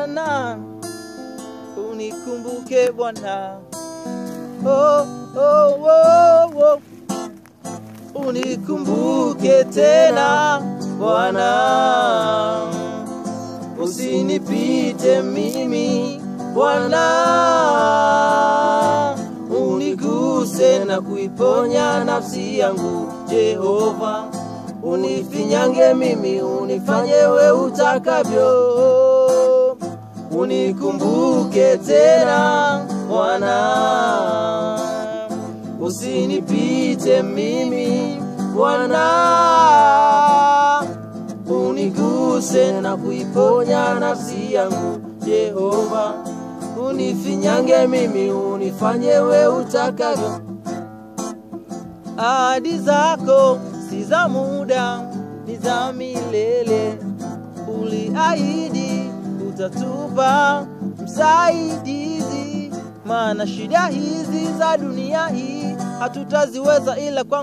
Bwana, unikumbuke Bwana, oh, oh, oh, oh. unikumbuke tena Bwana, usinipite mimi Bwana, uniguse na kuiponya nafsi yangu Jehova, unifinyange mimi, unifanye we utakavyo, unikumbuke tena Bwana, usinipite mimi Bwana, uniguse na kuiponya nafsi yangu Jehova, unifinyange mimi, unifanye we utakavyo. Ahadi zako si za muda, ni za milele. Uliahidi utatupa msaidizi, maana shida hizi za dunia hii hatutaziweza ila kwa